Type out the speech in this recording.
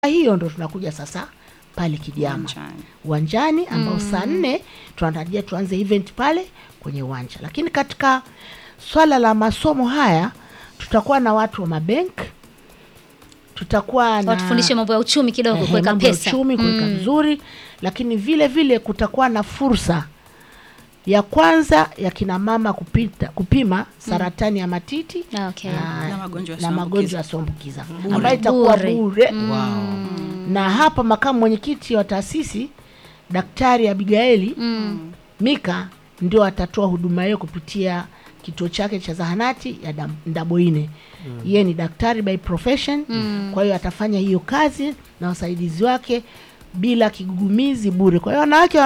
hiyo ndo tunakuja sasa pale Kidiama Uwanjani. uwanjani ambao saa nne tunatarajia tuanze event pale kwenye uwanja, lakini katika swala la masomo haya tutakuwa na watu wa mabenk, tutakuwa na watufundishe mambo ya uchumi kidogo, ehe, kuweka mambo ya pesa uchumi kuweka vizuri, lakini vile vile kutakuwa na fursa ya kwanza ya kina mama kupita, kupima saratani ya matiti Ah, okay. na, Na magonjwa na yasiyoambukiza. magonjwa yasiyoambukiza ambayo itakuwa Bure. bure Wow. na hapa makamu mwenyekiti wa taasisi Daktari Abigaili Mm. Mika ndio atatoa huduma hiyo kupitia kituo chake cha zahanati ya Dam- Ndaboine. Yeye ni daktari by profession, kwa hiyo atafanya hiyo kazi na wasaidizi wake bila kigugumizi bure. Kwa hiyo wanawake